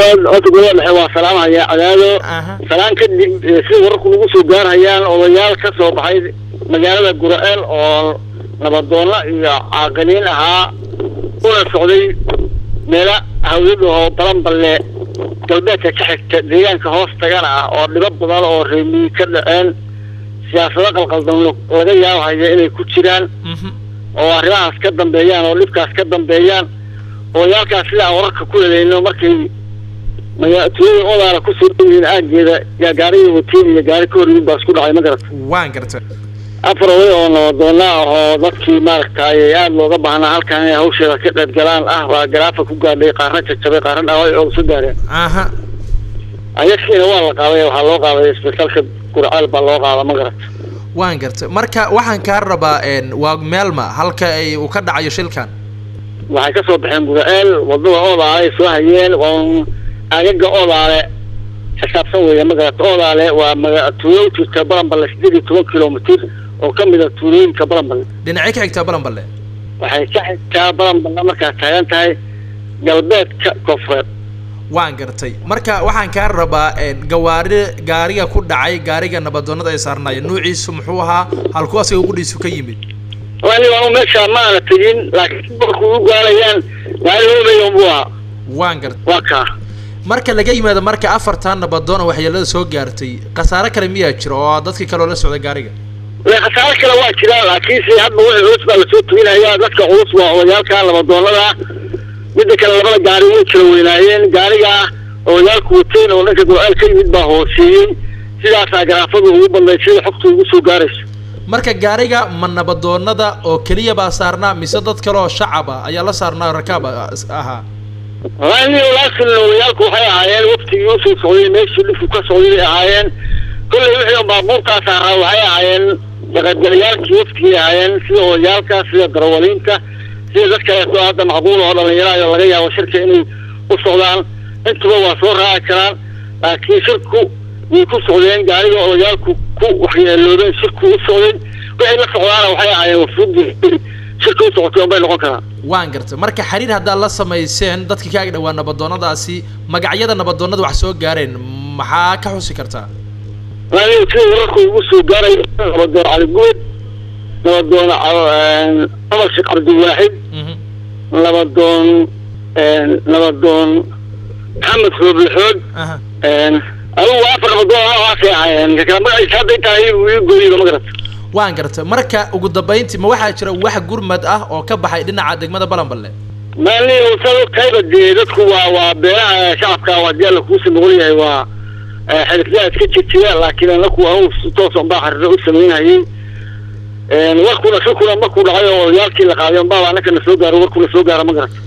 horta golada dhexe waa salaamhaya cadaado aha salaan kadib eh, sida wararku nagu soo gaarhayaan odayaal ka soo baxay magaalada gura-eel oo nabadoonna iyo caaqiliin ahaa una socday meelo hawdada oo balanballe galbeedka ka xigta deegaanka hoos tagana ah oo dhibo badan oo reemiyi ka dhaceen siyaasado qalqaldan laga yaabhaya inay ku jiraan mhm oo arrimahaas ka dambeeyaan oo dhibkaas ka dambeeyaan odayaalkaas sidaan wararka ku helayno markay maga- tuulada odaana kusoo dhowiin aageeda yaa gaariga watiin iyo gaari ka horyiin baa isku dhacay ma garata waan gartay afar oday oo nabadoonna ah oo dadkii maaragtay aada looga baahnaa halkan inay hawsheeda ka qayb galaan ah baa garaafa ku gaadhay qaarna jajabay qaarna dhaaway oo soo gaareen aha ayaskiina waa la qaaday waxaa loo qaaday isbitaalka gurcaal baa loo qaada ma garata waan gartay marka waxaan kaa rabaa een, waa meelma halka ay uu ka dhacayo shilkan waxay ka soo baxeen guraceel wadada oodaale ay soo hayeen waa agaga oodaale xisaabsan weeye magarata oodaale waa maga tuulo u jirta balanballe sideed iyo toban kilomitir oo ka mid a tuulooyinka balanballe dhinacay ka xigtaa balanballe waxay ka xigtaa balanballe markaad taagan tahay galbeedka koonfureed waan gartay marka waxaan kaa rabaa een, gawaari gaariga ku dhacay gaariga nabadoonnada ay saarnaayeen nuuciisu muxuu ahaa halku asiga gudhiisu ka yimid wani anu meesha maana tegin laakiin marku u gaarayaan gaari homeyon buu ahaa waan gartay waa kaa marka laga yimaado marka afartan nabadoon oo waxyeelada soo gaartay khasaare kale miyaa jira oo dadkii kaloo la socda gaariga le khasaare kale waa jiraan laakiinse hadda wixii culus baa lasoo tuginayaa dadka culus waa odayaalka labadoonada midda kale labada gaari way kala weynaayeen gaariga odayaalku wateen oo dhanka go-aal ka yimid baa hooseeyey sidaasaa garaafadu ugu badnayd sida xogtu ugu soo gaarayso marka gaariga ma nabadoonada oo keliya baa saarnaa mise dad kale oo shacab ah ayaa la saarnaa oo rakaab ah- ahaa wani laakin odayaalku waxay ahaayeen waftigii usoo socday meeshii dhibku ka socday bay ahaayeen kolley wixii un baabuurkaas ahaa waxay ahaayeen kaqaybgalayaalkii waftigii ahaayeen sida odayaalka sida darawaliinta sida dad kaleeto hadda macquul oo dhalinyaraha laga yaabo shirka inay u socdaan intuba waa soo raaci karaan laakiin shirku way ku socdeen gaariga odayaalku ku waxyeeloobeen shirku u socday wixii la socdaana waxay ahaayeen wafuudii shirka u socotay unbay noqon karaan waan gartay marka xiriir haddaad la samayseen dadkii ka ag dhawaa nabadoonnadaasi magacyada nabadoonnada wax soo gaareen maxaa ka xusi kartaa wani sida wararku ugu soo gaaray nabadoon cali guud nabadoon ca- cumar sheekh cabdiwaaxid Mhm. nabadoon nabadoon maxamed rooblixood aha adigu waa afar nabadoon waxaasay ahaayeen kakala magaciisa hadday tahay uu ii gooyiba ma garata waan gartay marka ugu dambayntii ma waxaa jira wax gurmad ah oo ka baxay dhinaca degmada balanballe maalin usado kayba dee dadku waa waa beeraha shacabka waa dee alla kuusi noqon yahay waa xilifyaha iska jirjira laakiin anaku anu si toos unbaa xariro u samaynhayay warkuna shirkuna markuu dhacay oo odayaalkii la qaaday unbaa anaka na soo gaaro warkuna soo gaara ma garata